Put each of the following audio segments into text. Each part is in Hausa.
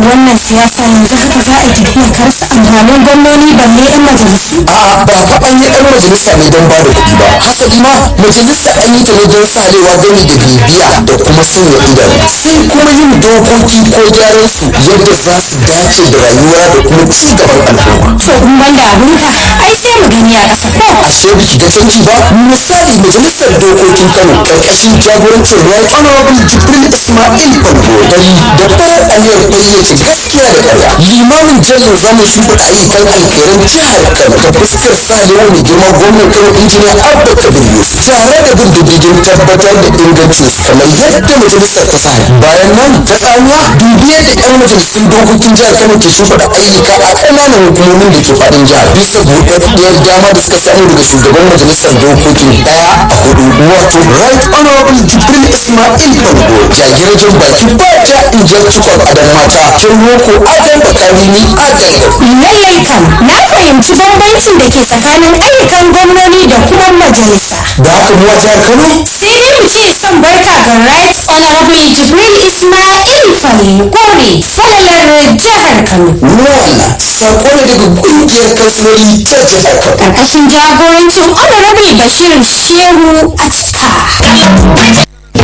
wannan siyasa yanzu haka za a yi tafiya ka rasa amfanin gwamnoni balle yan majalisu a'a ba fa an yi ɗan majalisa ne don ba da kuɗi ba hasali ma majalisa an yi ta ne don sarewa gani da bibiya da kuma sanya idanu sai kuma yin dokoki ko gyaran su yadda za su dace da rayuwa da kuma ci gaban al'umma to in banda abinka ai sai mu gani a ƙasa ko ashe biki ga canji ba misali majalisar dokokin kano karkashin jagorancin right honorable jibril ismail bargodai da bayar aniyar fayyace gaskiya da karya limamin jallin zamu shimfiɗa ayyukan alkhairan jihar kano ta fuskar sarewa mai girma gwamnan kano injiniya abba kabir yusuf tare da bin diddigin tabbatar da ingancin su kamar yadda majalisar ta tsara bayan nan ta tsawa dubi yadda yan majalisun dokokin jihar kano ke shimfiɗa ayyuka a ƙananan hukumomin da ke faɗin jihar bisa buɗaɗɗiyar dama da suka samu daga shugaban majalisar dokokin ɗaya a hudu wato right honorable jibril ismail bargo jagirgin baki ba ja in ja cikon adon mata kin roko adon da kalimi adon lallai kam na fahimci bambancin da ke tsakanin ayyukan gwamnoni da kuma majalisa da haka mu a jihar kano sai dai mu ce son barka ga right honorable jibril ismail falgore falalar jihar kano wannan sako ne daga ƙungiyar kansiloli ta jihar kano karkashin jagorancin honorable bashir shehu ashka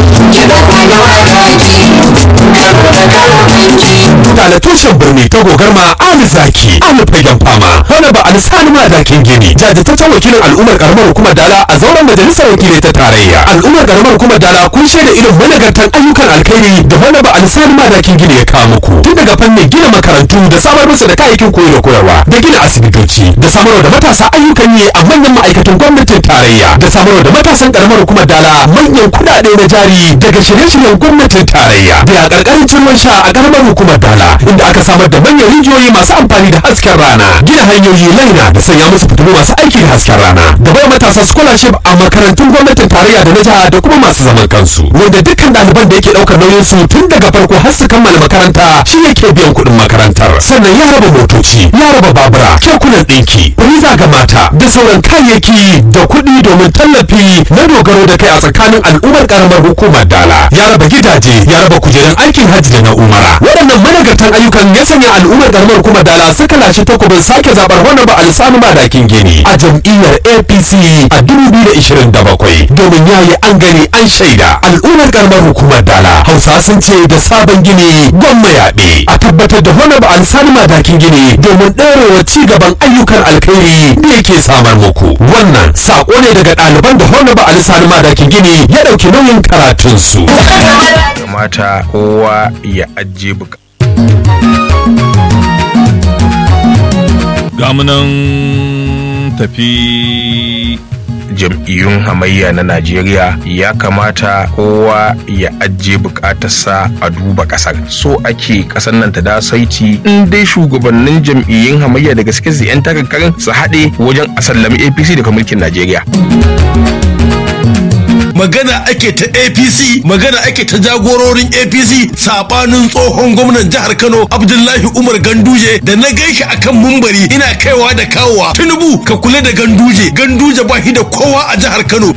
da tushen birni ta gogarma ali zaki ali fagen fama wani ba alisani madakin gini jajirtaccen wakilin al'ummar karamar hukumar dala a zauren majalisar wakilai ta tarayya al'ummar karamar hukumar dala kun shaida irin managartan ayyukan alkhairi da wani ba alisani madakin gini ya kawo muku tun daga fannin gina makarantu da samar musu da kayayyakin koyo da koyarwa da gina asibitoci da samarwa da matasa ayyukan yi a manyan ma'aikatan gwamnatin tarayya da samarwa da matasan karamar hukumar dala manyan kuɗaɗe na jari daga shirye-shiryen gwamnatin tarayya da a ƙarƙarin ruwan sha a karamar hukumar dala inda aka samar da manyan rijiyoyi masu amfani da hasken rana gina hanyoyi laina da sanya musu fitilu masu aiki da hasken rana da bai matasa scholarship a makarantun gwamnatin tarayya da na jiha da kuma masu zaman kansu wanda dukkan ɗaliban da yake ɗaukar nauyin su tun daga farko har su kammala makaranta shi yake biyan kuɗin makarantar sannan ya raba motoci ya raba babura kekunan ɗinki riza ga mata da sauran kayayyaki da kuɗi domin tallafi na dogaro da kai a tsakanin al'ummar karamar hukumar dala ya raba gidaje ya raba kujerun aikin hajji da na umara waɗannan managartan ayyukan ya sanya al'ummar karamar hukumar dala suka lashe takobin sake zaɓar wani ba alisanu madakin gini a jam'iyyar apc a 2027 domin ya yi an gani an shaida al'ummar karamar hukumar dala hausa sun ce da sabon gini gwamma yaɓe a tabbatar da wani ba alisanu madakin gini domin ɗorewa ci gaban ayyukan alkhairi da yake samar muku wannan saƙo ne daga ɗaliban da wani ba alisanu madakin gini ya ɗauki nauyin karatunsu. kamata kowa ya ajiye buka gamunan tafi jam'iyyun hamayya na najeriya ya kamata kowa ya ajiye bukatarsa a duba kasar so ake kasar nan ta da saiti in dai shugabannin jam'iyyun hamayya da gaske su 'yan takarkarin su haɗe wajen a sallami apc daga mulkin najeriya magana ake ta apc magana ake ta jagororin apc sabanin tsohon gwamnan jihar kano abdullahi umar ganduje da na gaishe akan mumbari ina kaiwa da kawowa tinubu ka kula da ganduje ganduje ba shi da kowa a jihar kano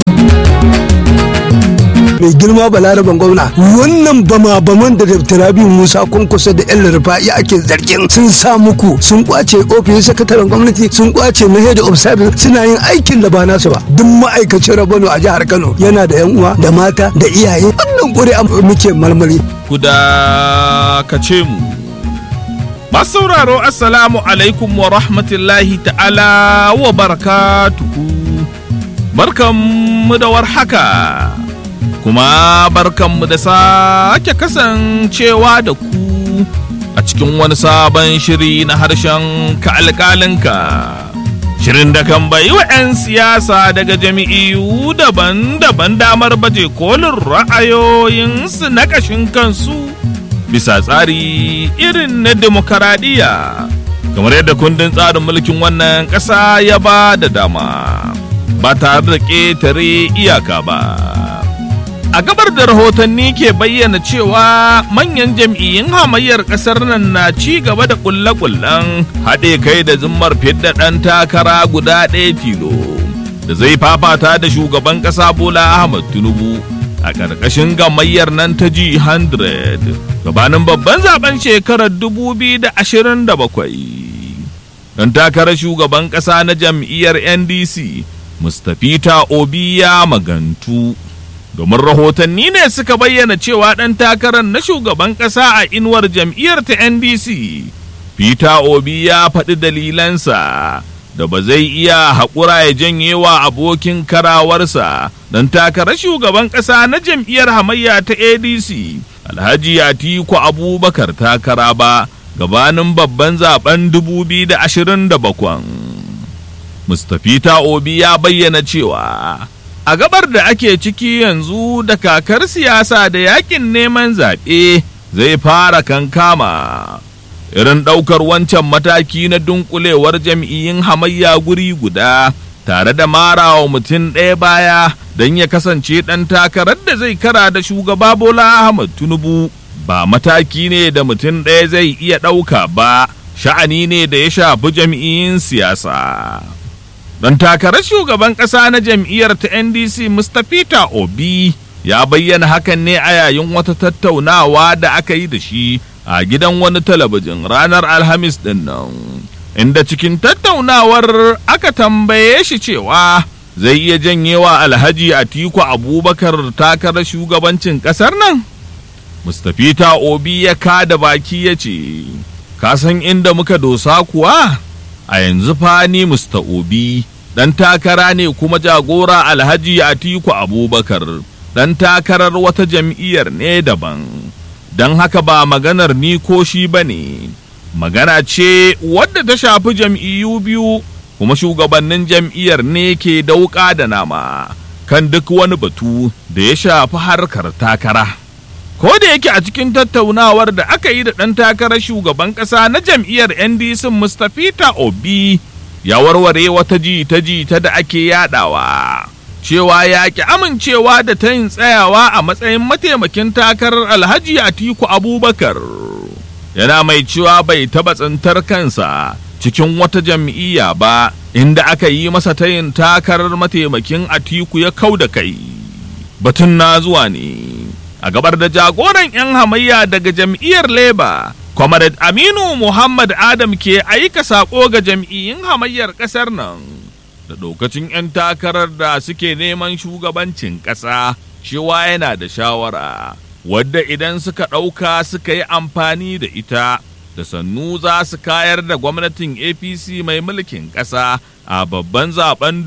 mai girma balaraban gwamna wannan bama baman da dr rabi musa kunkusa da yan rufa'i ake zargin sun sa muku sun kwace ofishin sakataren gwamnati sun kwace na head of service suna yin aikin da ba nasu ba duk ma'aikacin rabano a jihar kano yana da yan uwa da mata da iyaye wannan ƙuri'a muke marmari ku dakace mu masu sauraro assalamu alaikum wa rahmatullahi ta'ala wa barakatuhu barkanmu da warhaka kuma barkanmu da sake kasancewa da ku a cikin wani sabon shiri na harshen ka alƙalinka shirin da kan bayi wa 'yan siyasa daga jami'iyu daban-daban damar baje kolin ra'ayoyinsu na ƙashin kansu bisa tsari irin na demokaradiyya kamar yadda kundin tsarin mulkin wannan ƙasa ya ba da dama ba tare da ƙetare iyaka ba a gabar da rahotanni ke bayyana cewa manyan jam'iyyun hamayyar ƙasar nan na ci gaba da ƙulle-ƙullen haɗe kai da zimmar fidda ɗan takara guda ɗaya tilo da zai fafata da shugaban ƙasa bola ahmad tinubu a ƙarƙashin gamayyar nan ta G100 gabanin babban zaben shekarar 2027. Don takarar shugaban ƙasa na jam'iyyar NDC, Mustapha Obi ya magantu. Domin rahotanni ne suka bayyana cewa ɗan takarar na shugaban ƙasa a inuwar jam'iyyar ta NDC, Peter Obi ya faɗi dalilansa. da ba zai iya haƙura ya janye wa abokin karawarsa don takarar shugaban ƙasa na jam'iyyar hamayya ta adc alhaji atiku abubakar takara ba gabanin babban zaben 2027 mustapha obi ya bayyana cewa a gabar da ake ciki yanzu da kakar siyasa da yakin neman zaɓe zai fara kankama irin ɗaukar wancan mataki na dunkulewar jam'iyyun hamayya guri guda tare da marawa mutum ɗaya baya don ya kasance ɗan takarar da zai kara da shugaba Bola Ahmad Tinubu ba mataki ne da mutum ɗaya zai iya ɗauka ba sha'ani ne da ya shafi jam'iyyun siyasa. Ɗan takarar shugaban ƙasa na jam'iyyar ta NDC Mustapha Obi ya bayyana hakan ne a yayin wata tattaunawa da aka yi da shi a gidan wani talabijin ranar alhamis din nan inda cikin tattaunawar aka tambaye shi cewa zai iya janyewa alhaji atiku abubakar takarar shugabancin kasar nan mustapha obi ya kada baki ya ce ka san inda muka dosa kuwa a yanzu fa ni musta obi dan takara ne kuma jagora alhaji atiku abubakar dan takarar wata jam'iyyar ne daban don haka ba maganar ni ko shi ba ne magana ce wadda ta shafi jam'iyyu biyu kuma shugabannin jam'iyyar ne ke dauka da nama kan duk wani batu da ya shafi harkar takara ko da yake a cikin tattaunawar da aka yi da ɗan takarar shugaban ƙasa na jam'iyyar ndc mustapha obi ya warware wata jita-jita da ake yadawa. cewa ya ki amincewa da ta yin tsayawa a matsayin mataimakin takarar alhaji atiku abubakar yana mai cewa bai taɓa tsintar kansa cikin wata jam'iyya ba inda aka yi masa tayin takarar mataimakin atiku ya kau da kai batun na zuwa ne a gabar da jagoran 'yan hamayya daga jam'iyyar leba comrade aminu muhammad adam ke aika saƙo ga jam'iyyun hamayyar ƙasar nan da lokacin 'yan takarar da suke neman shugabancin ƙasa cewa yana da shawara wadda idan suka ɗauka suka yi amfani da ita da sannu za su kayar da gwamnatin apc mai mulkin ƙasa a babban zaben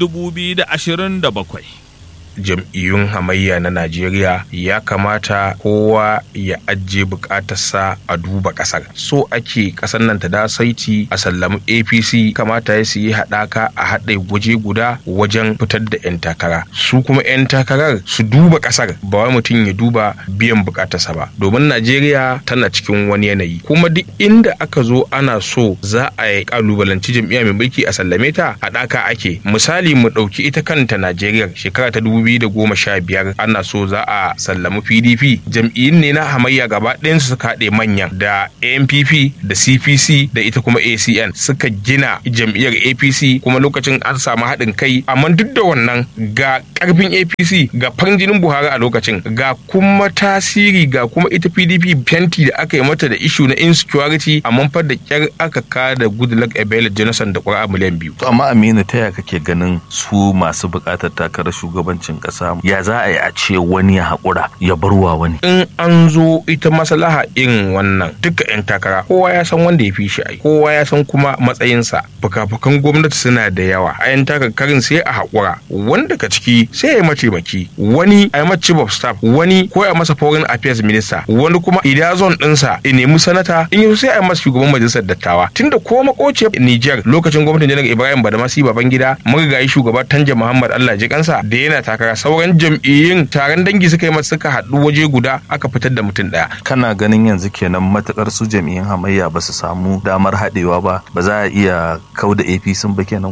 2027 jam'iyyun hamayya na Najeriya ya kamata kowa ya ajiye bukatarsa a duba kasar. So ake kasar nan ta da saiti a sallamu APC kamata ya yi haɗaka a haɗe waje guda wajen fitar da 'yan takara. Su kuma 'yan takarar su duba kasar ba wai mutum ya duba biyan bukatarsa ba. Domin Najeriya tana cikin wani yanayi. Kuma duk inda aka zo ana so za a yi kalubalanci jam'iyya mai mulki a sallame ta haɗaka ake. Misali mu ɗauki ita kanta Najeriya shekara ta dubu 2015 ana so za a sallami pdp jam'iyyun ne na hamayya gaba su suka haɗe manyan da ampp da cpc da ita kuma acn suka gina jam'iyyar apc kuma lokacin an samu haɗin kai amma duk da wannan ga ƙarfin apc ga farin jinin buhari a lokacin ga kuma tasiri ga kuma ita pdp fenti da aka yi mata da ishu na insecurity amma fa da kyar aka kada goodluck ebele jonathan da ƙura miliyan biyu To amma Aminu ta yaya kake ganin su masu buƙatar takarar shugabancin ƙasa ya za a yi a ce wani ya haƙura ya barwa wani. in an zo ita maslaha irin wannan duka 'yan takara kowa ya san wanda ya fi shi ai kowa ya san kuma matsayinsa fuka-fukan gwamnati suna da yawa a 'yan takarkarin sai a haƙura wanda ka ciki sai ya yi mataimaki wani a yi masa chief of staff wani ko ya masa foreign affairs minister wani kuma idan zon ɗinsa ya nemi sanata in yi sai a yi masa shugaban majalisar dattawa tunda ko makociyar Niger lokacin gwamnatin janar Ibrahim Badamasi Babangida marigayi shugaba Tanja Muhammad Allah ji kansa da yana takara sauran jam'iyyun taron dangi suka yi masa suka haɗu waje guda aka fitar da mutum ɗaya Kana ganin yanzu kenan matukar su jami'in hamayya ba su samu damar haɗewa ba ba za a iya kau da APC ba kenan komi.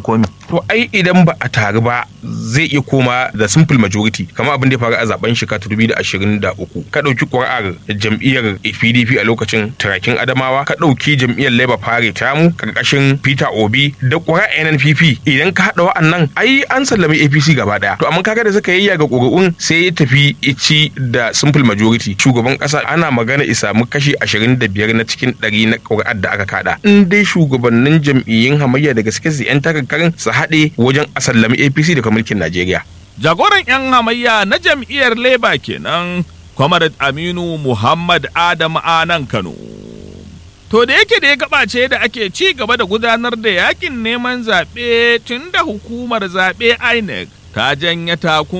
to ai idan ba a taru ba zai iya koma da simple majority kamar abin da ya faru a zaben shekara 2023 ka ɗauki ƙuri'ar jam'iyyar PDP a lokacin turakin Adamawa ka ɗauki jam'iyyar Labour Party tamu karkashin Peter Obi da ƙuri'ar NNPP idan ka haɗa wa'annan ai an sallami APC gaba ɗaya to amma kaga da suka yi ga ƙuri'un sai ya tafi ici da simple majority shugaban ƙasa ana magana isa mu kashi 25 na cikin 100 na ƙuri'ar da aka kada in dai shugabannin jam'iyyun hamayya da gaske su 'yan takarkarin su haɗe wajen a sallami APC daga mulkin Najeriya. Jagoran 'yan hamayya na jam'iyyar Labour kenan, Comrade Aminu Muhammad Adam Anan Kano. To da yake da ya gabace da ake ci gaba da gudanar da yakin neman zaɓe tun da hukumar zaɓe INEC ta janya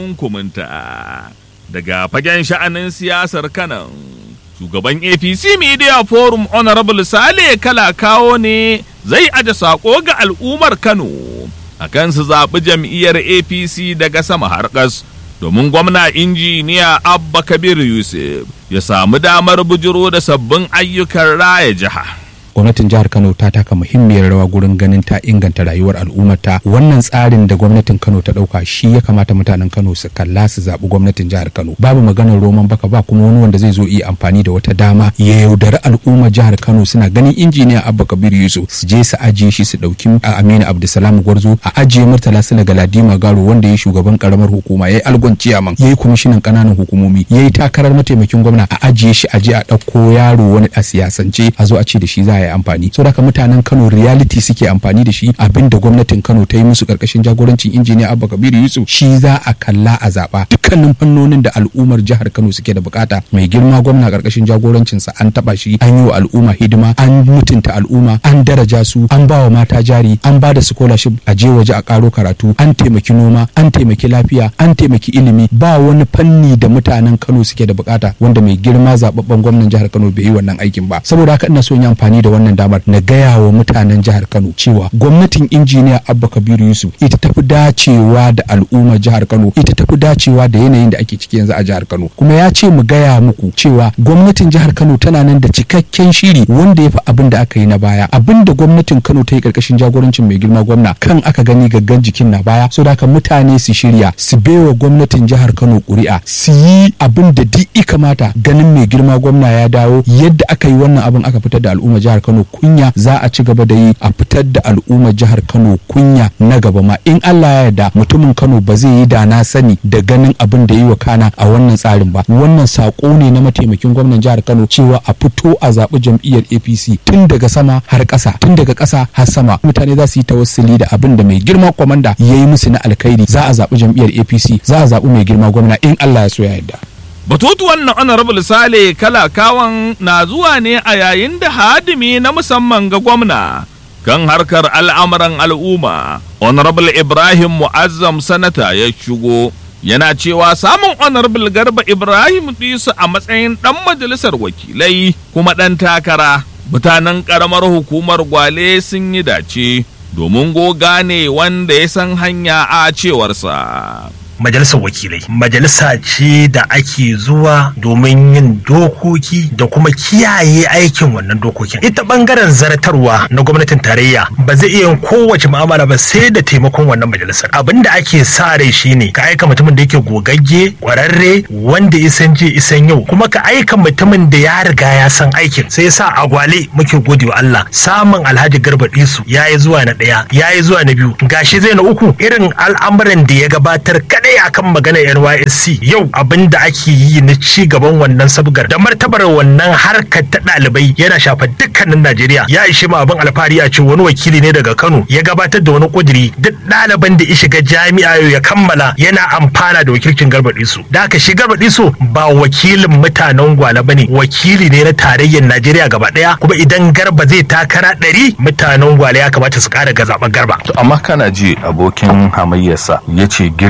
takunkuminta daga fagen sha'anin siyasar kanan. Shugaban APC Media Forum Honorable Sale Kala kawo ne zai aje saƙo ga al'ummar Kano. a kan su zaɓi jam'iyyar apc daga sama har ƙas domin gwamna injiniya abba kabir yusuf ya samu damar bujiro da sabbin ayyukan raya jiha gwamnatin jihar kano ta taka muhimmiyar rawa gurin ganin ta inganta rayuwar al'ummarta wannan tsarin da gwamnatin kano ta dauka shi ya kamata mutanen kano su kalla su zaɓi gwamnatin jihar kano babu maganar roman baka ba kuma wani wanda zai zo iya amfani da wata dama ya yaudari al'ummar jihar kano suna ganin injiniya abba kabir yusuf su je su ajiye shi su ɗauki aminu abdulsalam gwarzo a ajiye murtala sila galadima garo wanda ya shugaban karamar hukuma ya yi algon ciyaman ya yi kwamishinan ƙananan hukumomi ya yi takarar mataimakin gwamna a ajiye shi aje a ɗauko yaro wani a siyasance a zo a ce da shi za a yi amfani so da mutanen Kano reality suke amfani da shi abinda gwamnatin Kano ta yi musu karkashin jagorancin injiniya Abba Kabiru Yusuf shi za a kalla a zaba dukkanin fannonin da al'ummar jihar Kano suke da bukata mai girma gwamna karkashin jagorancin sa an taba shi an yi wa al'umma hidima an mutunta al'umma an daraja su an ba wa mata jari an ba da scholarship a je waje a karo karatu an taimaki noma an taimaki lafiya an taimaki ilimi ba wani fanni da mutanen Kano suke da bukata wanda mai girma zababben gwamnan jihar Kano bai yi wannan aikin ba saboda haka ina so yin amfani da wannan damar na gaya wa mutanen jihar Kano cewa gwamnatin injiniya Abba Kabiru Yusuf ita tafi dacewa da al'ummar jihar Kano ita tafi dacewa da yanayin da ake ciki yanzu a jihar Kano kuma ya ce mu gaya muku cewa gwamnatin jihar Kano tana nan da cikakken shiri wanda ya fi abin da aka yi na baya abin da gwamnatin Kano ta yi karkashin jagorancin mai girma gwamna kan aka gani gaggan jikin na baya so da mutane su shirya su baiwa gwamnatin jihar Kano ƙuri'a su yi abin da duk i kamata ganin mai girma gwamna ya dawo yadda aka yi wannan abin aka fitar da al'ummar jihar Kano kunya za a ci gaba da yi a fitar da al'ummar jihar Kano kunya na gaba ma in Allah ya yarda mutumin Kano ba zai yi da na sani da ganin abin da yi wa kana a wannan tsarin ba wannan sako ne na mataimakin gwamnan jihar Kano cewa a fito a zaɓi jam'iyyar APC tun daga sama har ƙasa tun daga ƙasa har sama mutane za su yi tawassuli da abin da mai girma kwamanda ya yi musu na alkhairi za a zaɓi jam'iyyar APC za a zaɓi mai girma gwamna in Allah ya so ya yarda. Batutuwan na Honorable Sale Kalakawan na zuwa ne a yayin da hadimi na musamman ga gwamna kan harkar al'amuran al'umma. Honorable Ibrahim Mu'azzam Sanata ya shigo yana cewa samun Honorable Garba Ibrahim Disu a matsayin ɗan majalisar wakilai kuma ɗan takara. Mutanen ƙaramar hukumar Gwale sun yi dace domin goga ne wanda ya san hanya a cewarsa. majalisar wakilai majalisa ce da ake zuwa domin yin dokoki da kuma kiyaye aikin wannan dokokin ita bangaren zartarwa na gwamnatin tarayya ba zai iya yin kowace mu'amala ba sai da taimakon wannan majalisar abin da ake sa rai shine ka aika mutumin da yake gogagge kwararre wanda isan je isan yau kuma ka aika mutumin da ya riga ya san aikin sai yasa a gwale muke gode wa Allah samun Alhaji Garba Disu yayi zuwa na daya yayi zuwa na biyu gashi zai na uku irin al'amuran da ya gabatar kadai kadai akan maganar NYSC yau abin da ake yi na ci gaban wannan sabgar da martabar wannan harkar ta ɗalibai yana shafa dukkanin Najeriya ya ishe mu abin alfahari a ce wani wakili ne daga Kano ya gabatar da wani kuduri duk ɗaliban da ya shiga jami'a ya kammala yana amfana da wakilcin Garba Disu da haka shi Garba Disu ba wakilin mutanen Gwala bane wakili ne na tarayyar Najeriya gaba ɗaya kuma idan Garba zai takara ɗari mutanen Gwala ya kamata su ƙara ga zaɓen Garba. To amma kana ji abokin hamayyarsa ya ce girma ya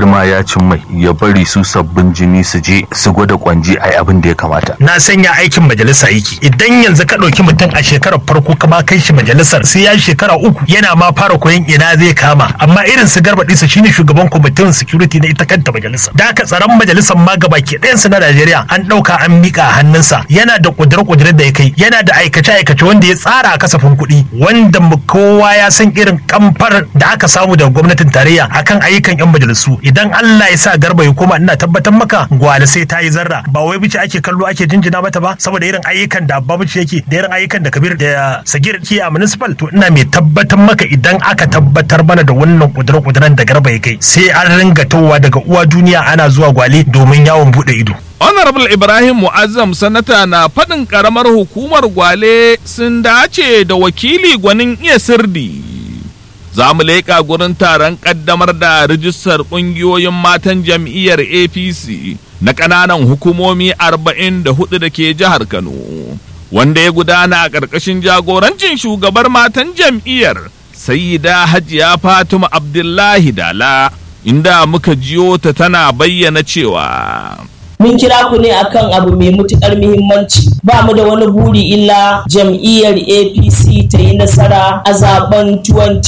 karancin mai ya bari su sabbin jini su je su gwada kwanji ai abin da ya kamata na sanya aikin majalisa yake idan yanzu ka ɗauki mutum a shekarar farko ka ma kai shi majalisar sai ya shekara uku yana ma fara koyon ina zai kama amma irin su garba ɗisa shine shugaban kwamitin security na ita kanta majalisa da aka tsaron majalisar ma gaba ke ɗayansu na Najeriya an ɗauka an miƙa a hannunsa yana da ƙudure-ƙudure da ya kai yana da aikace-aikace wanda ya tsara a kasafin kuɗi wanda kowa ya san irin kamfar da aka samu daga gwamnatin tarayya akan ayyukan 'yan majalisu idan Allah ya sa garba ya koma ina tabbatar maka gwale sai ta yi zarra ba wai bice ake kallo ake jinjina mata ba saboda irin ayyukan da abba bice yake da irin ayyukan da kabir da sagir ke a municipal to ina mai tabbatar maka idan aka tabbatar mana da wannan kudura-kuduran da garba ya kai sai an ringa towa daga uwa duniya ana zuwa gwale domin yawon bude ido Honorable Ibrahim Mu'azzam sanata na faɗin ƙaramar hukumar gwale sun dace da wakili gwanin iya sirdi. Za mu leƙa gurin taron ƙaddamar da rijistar ƙungiyoyin matan jam'iyyar APC na ƙananan hukumomi 44 da ke jihar Kano, wanda ya gudana a ƙarƙashin jagorancin shugabar matan jam'iyyar Sayyida Hajiya Fatima Abdullahi Dala, inda muka jiyo ta tana bayyana cewa. mun kira ku ne akan abu mai matukar muhimmanci ba mu da wani buri illa jam'iyyar apc ta yi nasara a zaben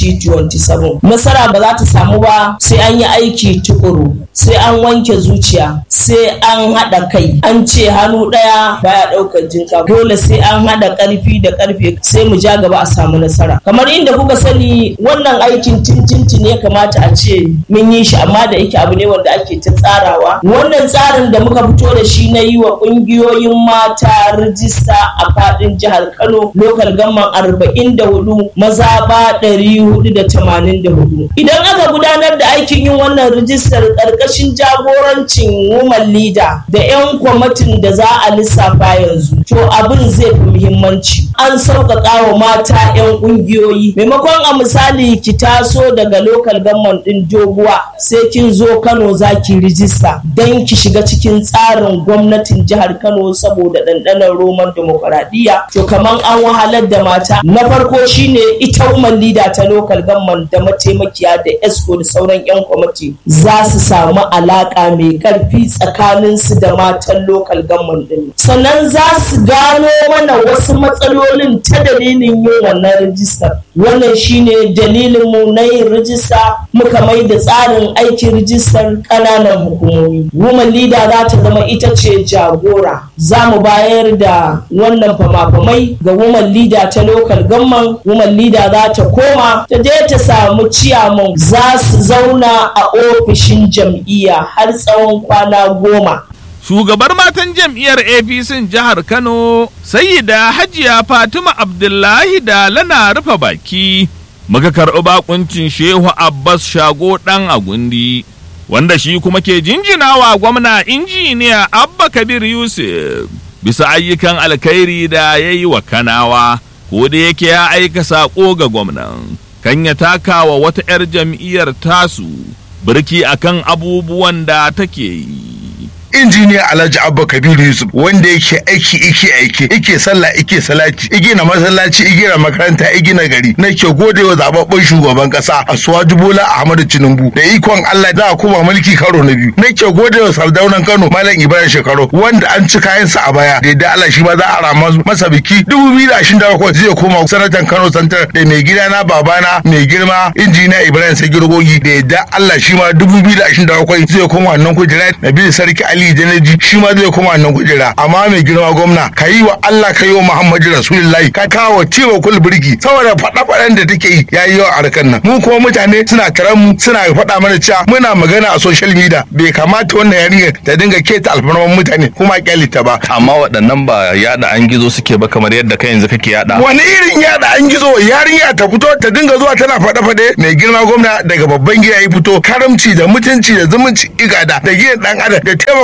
2027 nasara ba za ta samu ba sai an yi aiki tukuru sai an wanke zuciya sai an haɗa kai an ce hannu ɗaya baya ɗaukar jinka dole sai an haɗa ƙarfi da ƙarfe sai mu ja gaba a samu nasara kamar inda kuka sani wannan aikin tintinti ne kamata a ce mun yi shi amma da yake abu ne wanda ake ta tsarawa wannan tsarin da muka fito da shi na yi wa ƙungiyoyin mata rijista a faɗin jihar Kano lokal gamman arba'in da hudu maza ba ɗari hudu da tamanin da hudu. Idan aka gudanar da aikin yin wannan rijistar ƙarƙashin jagorancin woman leader da 'yan kwamitin da za a lissafa yanzu to abin zai fi muhimmanci. An sauƙaƙa wa mata 'yan ƙungiyoyi maimakon a misali ki taso daga lokal gamman ɗin doguwa sai kin zo Kano za ki rijista don ki shiga cikin tsarin gwamnatin jihar Kano saboda ɗanɗanon roman demokuraɗiyya to kaman an wahalar da mata na farko shine ita woman leader ta local government da mataimakiya da esco da sauran 'yan kwamiti za su samu alaƙa mai ƙarfi tsakanin su da matan local government din sannan za su gano mana wasu matsalolin ta dalilin yin wannan rijistar wannan shine dalilin mu na yin rijista muka mai da tsarin aikin rijistar ƙananan hukumomi woman leader za ta zama ita ce jagora za mu bayar da wannan fama-famai ga woman leader ta local gamman woman leader za ta koma ta je ta samu ciyaman za su zauna a ofishin jam'iyya har tsawon kwana goma Shugabar matan jam'iyyar APC jihar Kano, Sayyida Hajiya Fatima Abdullahi da lana rufe baki, muka karɓi bakuncin Shehu Abbas Shago ɗan Agundi. wanda shi kuma ke jinjinawa gwamna injiniya abba kabir yusuf bisa ayyukan alkhairi da ya yi wa kanawa ko da yake ya aika saƙo ga gwamnan kan ya taka wa wata 'yar jam'iyyar tasu birki akan abubuwan da take yi injiniya alhaji abba kabiru yusuf wanda yake aiki ike aiki ike sallah ike salati igina masallaci igina makaranta igina gari nake gode wa zababben shugaban kasa asuwaju bola ahmadu tinubu da ikon allah za a kuma mulki karo na biyu nake gode wa sardaunan kano malam ibrahim shekaru wanda an ci kayansa a baya da yadda allah shi ma za a rama masa biki dubu biyu da ashirin da bakwai zai koma sanatan kano santar da mai gida na babana mai girma injiniya ibrahim sagirgogi da yadda allah shi ma dubu biyu da ashirin da bakwai zai koma wannan kujera na biyu sarki ali Ali Janaji shi ma zai koma nan kujera amma mai girma gwamna ka yi wa Allah ka yi wa Muhammadu Rasulullahi ka kawo ciwo kul birki saboda faɗa faɗan da take yi ya yi yawa a harkar nan mu kuma mutane suna karan mu suna faɗa mana cewa muna magana a social media bai kamata wannan yarinyar ta dinga keta alfarman mutane kuma kyalita ba amma waɗannan ba yada an gizo suke ba kamar yadda kai yanzu kake yada wani irin yada an gizo yarinya ta fito ta dinga zuwa tana faɗa faɗe mai girma gwamna daga babban gida ya fito karamci da mutunci da zumunci igada da gidan dan adam da taimaka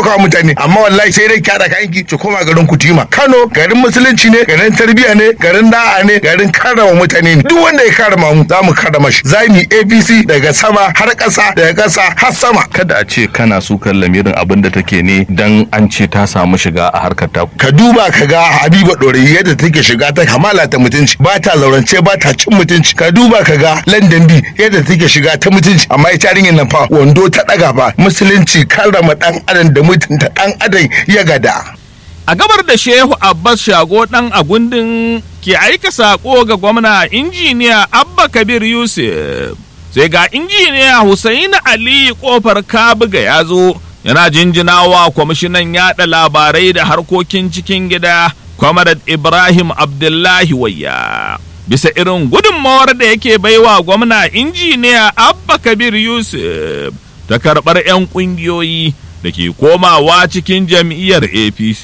taimakawa mutane amma wallahi sai dai kyada kayan ki ki koma garin kutima Kano garin musulunci ne garin tarbiyya ne garin da'a ne garin karrama mutane ne duk wanda ya karrama mu za mu karrama shi za mu yi APC daga sama har ƙasa daga ƙasa har sama kada a ce kana sukar lamirin abin da take ne dan an ce ta samu shiga a harkar ta ka duba ka ga Habiba Dore yadda take shiga ta kamala ta mutunci ba ta laurance ba ta cin mutunci ka duba ka ga London B yadda take shiga ta mutunci amma ita yarinyar nan fa wando ta daga fa musulunci karrama dan adam da mutunta dan adam ya gada a gabar da shehu abbas shago dan agundin ke aika sako ga gwamna injiniya abba kabir yusuf sai ga injiniya Hussaini ali kofar kabuga ya zo yana jinjinawa kwamishinan yada labarai da harkokin cikin gida kwamarad ibrahim abdullahi wayya bisa irin gudunmawar da yake baiwa gwamna injiniya abba kabir yusuf ta karɓar 'yan ƙungiyoyi da ke komawa cikin jam'iyyar apc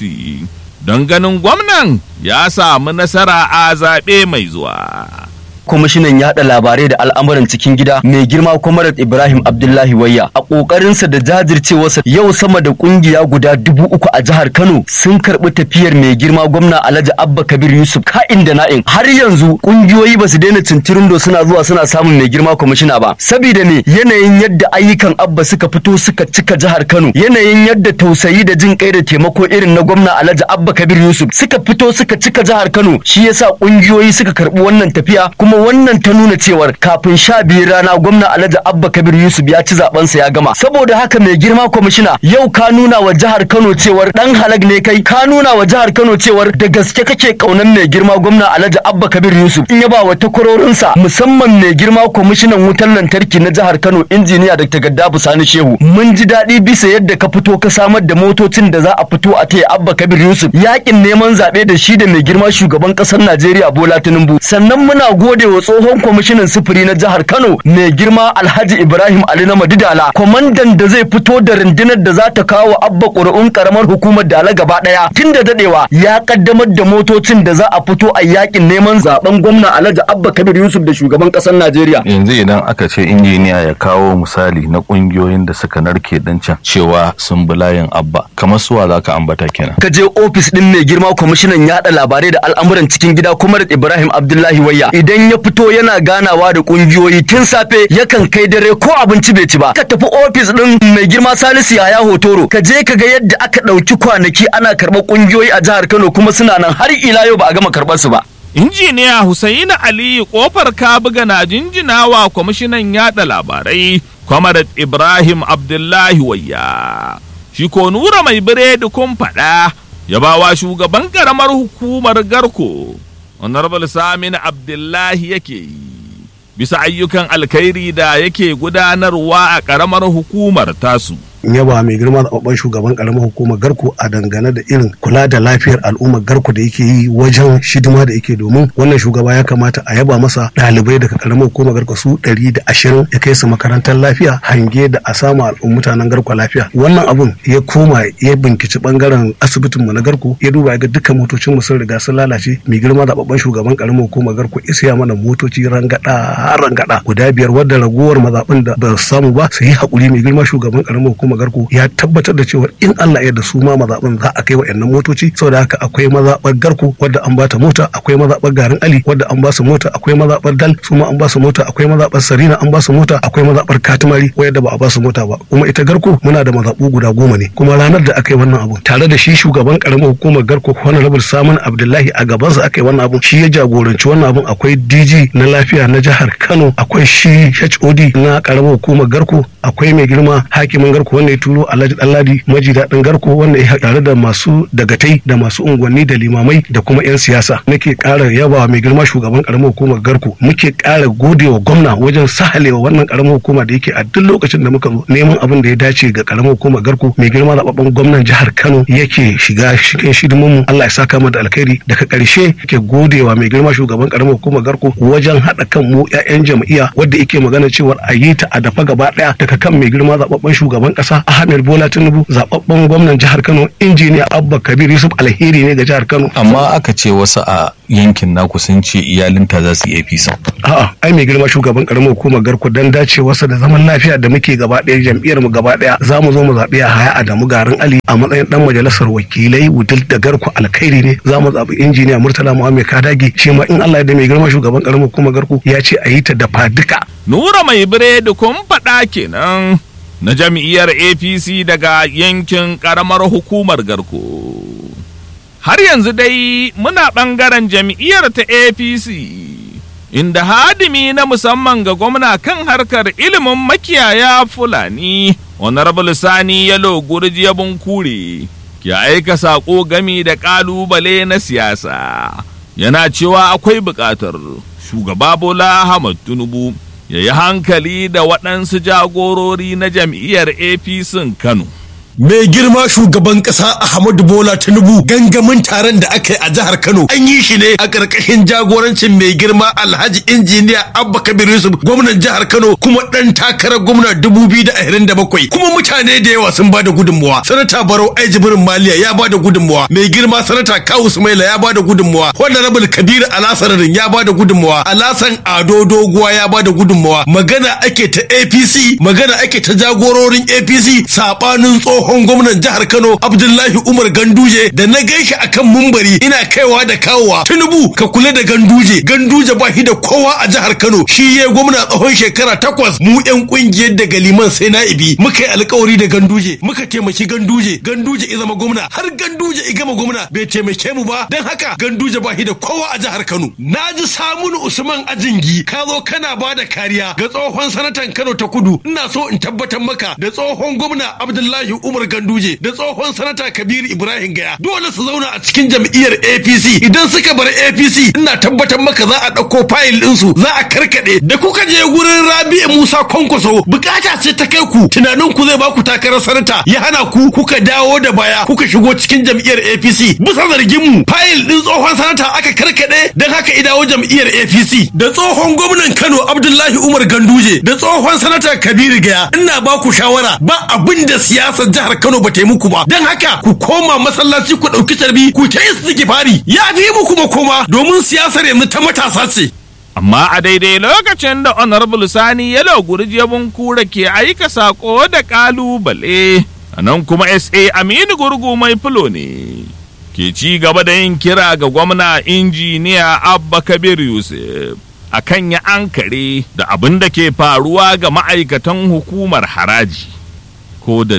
don ganin gwamnan ya samu nasara a zaɓe mai zuwa kwamishinan yada labarai da al'amuran cikin gida mai girma kwamarat ibrahim abdullahi wayya a kokarinsa da jajircewarsa yau sama da kungiya guda dubu uku a jihar kano sun karbi tafiyar mai girma gwamna alhaji abba kabir yusuf ka'in da na'in har yanzu kungiyoyi ba su daina cincirindo suna zuwa suna samun mai girma kwamishina ba saboda me yanayin yadda ayyukan abba suka fito suka cika jihar kano yanayin yadda tausayi da jin kai da taimako irin na gwamna alhaji abba kabir yusuf suka fito suka cika jihar kano shi yasa kungiyoyi suka karbi wannan tafiya kuma kuma wannan ta nuna cewar kafin sha biyu rana gwamna alhaji abba kabir yusuf ya ci zabensa ya gama saboda haka mai girma kwamishina yau ka nuna wa jihar kano cewar dan halag ne kai ka nuna wa jihar kano cewar da gaske kake kaunan mai girma gwamna alhaji abba kabir yusuf in ya ba wa takwarorinsa musamman mai girma kwamishinan wutar lantarki na jihar kano injiniya dr gaddafu sani shehu mun ji daɗi bisa yadda ka fito ka samar da motocin da za a fito a taya abba kabir yusuf yakin neman zaɓe da shi da mai girma shugaban ƙasar najeriya bola tinubu sannan muna gode wa tsohon kwamishinan sufuri na jihar Kano mai girma Alhaji Ibrahim Ali na Madidala kwamandan da zai fito da rundunar da za ta kawo abba ƙuri'un karamar hukumar Dala gaba ɗaya tun da dadewa ya kaddamar da motocin da za a fito a yakin neman zaben gwamna Alhaji Abba Kabir Yusuf da shugaban ƙasar Najeriya. yanzu idan aka ce injiniya ya kawo misali na kungiyoyin da suka narke din can cewa sun bi layin abba kamar suwa za ka ambata kenan Ka je ofis ɗin mai girma kwamishinan yaɗa labarai da al'amuran cikin gida kuma da Ibrahim Abdullahi Wayya idan ya fito yana ganawa da kungiyoyi tun safe yakan kai dare ko abinci bai ci ba ka tafi ofis ɗin mai girma Salisu Yaya Hotoro ka je ka ga yadda aka ɗauki kwanaki ana karɓar kungiyoyi a jihar Kano kuma suna nan har ila yau ba a gama karɓar su ba. injiniya Hussaini Ali kofar kabuga na jinjinawa kwamishinan yada labarai kwamarat Ibrahim Abdullahi Wayya. Shi ko nura mai biredi kun faɗa ya bawa shugaban ƙaramar hukumar Garko, Honorable Samin Abdullahi yake yi. Bisa ayyukan alkhairi da yake gudanarwa a ƙaramar hukumar tasu. yaba mai girma zababben shugaban karamar hukumar garko a dangane da irin kula da lafiyar al'ummar garko da yake yi wajen shidima da yake domin wannan shugaba ya kamata a yaba masa ɗalibai daga karamar hukumar garko su ɗari da ashirin ya kai su makarantar lafiya hange da a samu al'umma mutanen garko lafiya wannan abun ya koma ya binkici bangaren asibitin mu na garko ya duba ya ga dukkan motocin mu sun riga sun lalace mai girma zababben shugaban karamar hukumar garko isiya mana motoci rangada rangada guda biyar wadda ragowar mazaɓin da ba su samu ba su yi haƙuri mai girma shugaban karamar hukumar garko ya tabbatar da cewa in Allah ya da su ma mazaɓin za a kai wa'annan motoci saboda haka akwai mazaɓar garko wadda an bata mota akwai mazaɓar garin ali wadda an ba su mota akwai mazaɓar dal su ma an ba su mota akwai mazaɓar sarina an ba su mota akwai mazaɓar katimari wadda ba a ba su mota ba kuma ita garko muna da mazaɓu guda goma ne kuma ranar da aka yi wannan abu tare da shi shugaban karamar hukumar garko honorable samun abdullahi a gabansa aka yi wannan abu shi ya jagoranci wannan abun akwai dg na lafiya na jihar kano akwai shi hod na karamar hukumar garko akwai mai girma hakimin garko wanda ya turo alhaji ɗanladi maji daɗin garko wanda ya tare da masu dagatai da masu unguwanni da limamai da kuma 'yan siyasa nake ƙara yaba mai girma shugaban ƙaramar hukumar garko muke ƙara gode wa gwamna wajen sahalewa wannan ƙaramar hukuma da yake a duk lokacin da muka zo neman abin da ya dace ga ƙaramar hukumar garko mai girma zaɓaɓɓen gwamnan jihar kano yake shiga cikin shidimin mu Allah ya saka mu da alkhairi daga ƙarshe yake gode wa mai girma shugaban ƙaramar hukumar garko wajen haɗa kan mu 'ya'yan jam'iyya wadda yake magana cewa a yi ta a dafa gaba ɗaya daga kan mai girma zaɓaɓɓen shugaban ƙasa kasa Ahmed Bola Tinubu zababben gwamnan jihar Kano injiniya Abba Kabir Yusuf alheri ne ga jihar Kano amma aka ce wasu a yankin naku sun ce iyalinta za su yi APC a'a ai mai girma shugaban karamar hukumar garko dan dacewarsa da zaman lafiya da muke gaba ɗaya jam'iyyar mu gaba ɗaya za mu zo mu zaɓi a haya Adamu Garin Ali a matsayin dan majalisar wakilai wudil da garko alkhairi ne za mu zaɓi injiniya Murtala Muhammad Kadagi shi ma in Allah ya da mai girma shugaban karamar hukumar garko ya ce a yi ta da duka. Nura mai biredi kun faɗa kenan na jam'iyyar APC daga yankin ƙaramar hukumar garko. Har yanzu dai muna ɓangaren jam'iyyar ta APC, inda hadimi na musamman ga gwamna kan harkar ilimin makiyaya Fulani, Honorable Sani Yalo Gurji Bunkure, ke aika saƙo gami da ƙalubale na siyasa. Yana cewa akwai buƙatar shugaba Bola Ahmad Tinubu ya yi hankali da waɗansu jagorori na jam'iyyar APC Kano. mai girma shugaban kasa Ahmadu Bola Tinubu gangamin taron da aka yi a jihar Kano an yi shi ne a ƙarƙashin jagorancin mai girma Alhaji injiniya Abba Kabir Yusuf gwamnan jihar Kano kuma ɗan takarar gwamna 2027 kuma mutane da yawa sun bada gudunmuwa sanata Barau Ai Jibrin Maliya ya bada gudunmuwa mai girma sanata Kawu Sumaila ya bada gudunmuwa Honorable Kabir Alasararin ya bada gudunmuwa Alasan Ado Doguwa ya bada gudunmuwa magana ake ta APC magana ake ta jagororin APC sabanin tsohon tsohon gwamnan jihar Kano Abdullahi Umar Ganduje da na gaishe akan mumbari ina kaiwa da kawowa Tinubu ka kula da Ganduje Ganduje ba shi da kowa a jihar Kano shi ya gwamna tsawon shekara takwas mu yan kungiyar da galiman sai na ibi muka yi alkawari da Ganduje muka taimaki Ganduje Ganduje ya zama gwamna har Ganduje ya gama gwamna bai taimake mu ba dan haka Ganduje ba shi da kowa a jihar Kano naji Samunu Usman Ajingi ka zo kana ba da kariya ga tsohon sanatan Kano ta Kudu ina so in tabbatar maka da tsohon gwamna Abdullahi Umar Umar Ganduje da tsohon sanata Kabiru Ibrahim Gaya dole su zauna a cikin jam'iyyar APC idan suka bar APC ina tabbatar maka za a ɗauko fayil ɗinsu za a karkaɗe da kuka je gurin Rabi'u Musa Kwankwaso bukata ce ta kai ku tunanin ku zai baku takarar sanata ya hana ku kuka dawo da baya kuka shigo cikin jam'iyyar APC bisa zargin mu fayil ɗin tsohon sanata aka karkaɗe don haka i dawo jam'iyyar APC da tsohon gwamnan Kano Abdullahi Umar Ganduje da tsohon sanata Kabiru Gaya ina baku shawara ba abin da siyasar jihar jihar Kano ba ta yi muku ba don haka ku koma masallaci ku ɗauki tarbi ku ta yi fari ya fi muku makoma domin siyasar yanzu ta matasa ce. Amma a daidai lokacin da Honorable Sani Yalo Gurjebun Kura ke aika sako da kalubale, a nan kuma SA Aminu Gurgu mai fulo ne. Ke ci gaba da yin kira ga gwamna injiniya Abba Kabir Yusuf. a kan ya ankare da abin da ke faruwa ga ma'aikatan hukumar haraji. ko da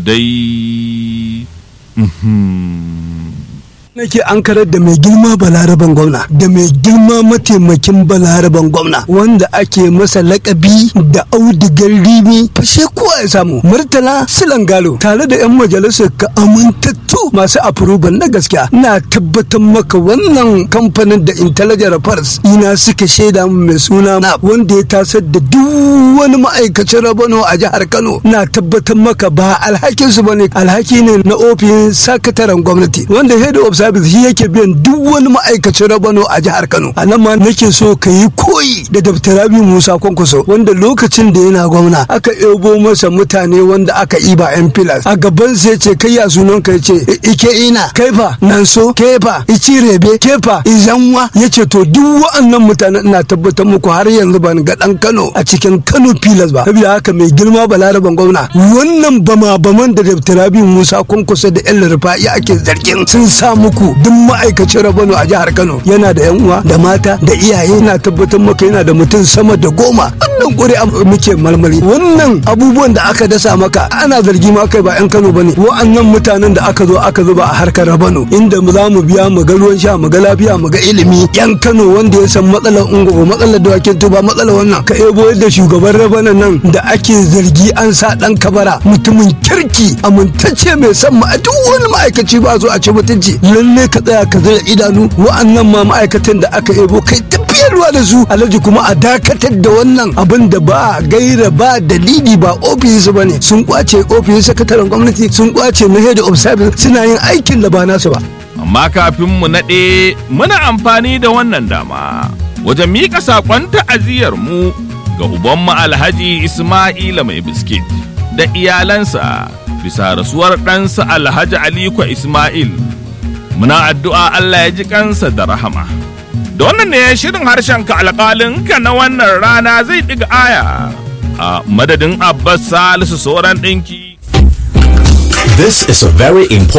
dai nake an karar da mai girma balaraban gwamna da mai girma mataimakin balaraban gwamna wanda ake masa lakabi da audigar rimi fashe kowa ya samu murtala silangalo tare da yan majalisar ka amintattu masu approval na gaskiya na tabbatar maka wannan kamfanin da intelligent affairs ina suka shaida mai suna na wanda ya tasar da duk wani ma'aikacin rabano a jihar kano na tabbatar maka ba alhakinsu bane alhaki ne na ofin sakataren gwamnati wanda head of service shi yake biyan duk wani ma'aikacin rabano a jihar Kano a nan ma nake so ka yi koyi da Dr. Rabi Musa Kwankwaso wanda lokacin da yana gwamna aka ebo masa mutane wanda aka iba yan filas a gaban sai ce kai ya sunan ka ce ike ina kai fa nan so ke fa ici rebe ke fa izanwa yace to duk wa'annan mutanen ina tabbatar muku har yanzu ban ga dan Kano a cikin Kano filas ba saboda haka mai girma balaraban gwamna wannan bama baman da Dr. Rabi Musa Kwankwaso da yan rufa'i ake zargin sun sa muku duk ma'aikacin rabano a jihar kano yana da yan uwa da mata da iyaye na tabbatar maka yana da mutum sama da goma wannan ƙuri'a muke marmari wannan abubuwan da aka dasa maka ana zargi ma kai ba yan kano bane wa'annan mutanen da aka zo aka zuba a harkar rabano inda za mu biya mu ga ruwan sha mu ga lafiya mu ga ilimi yan kano wanda ya san matsalar ungogo matsalar dawakin tuba matsalar wannan ka ebo yadda shugaban rabana nan da ake zargi an sa dan kabara mutumin kirki amintacce mai san ma duk wani ma'aikaci ba zo a ci mutunci lalle ka tsaya ka zira idanu wa'annan ma ma'aikatan da aka ebo kai tafiyarwa da su alhaji kuma a dakatar da wannan abin da ba gaira ba dalili ba ofis ba ne sun kwace ofis sakataren gwamnati sun kwace na head of service suna yin aikin da ba nasu ba amma kafin mu naɗe muna amfani da wannan dama wajen miƙa saƙon ta'aziyar mu ga ubanmu alhaji ismaila mai biskit da iyalansa bisa rasuwar ɗansa alhaji aliko ismail muna addu'a allah ya ji kansa da rahama da wannan ne shirin harshen ka alƙalin ka na wannan rana zai ɗiga aya a madadin abbas salisu sauran ɗinki This is a very important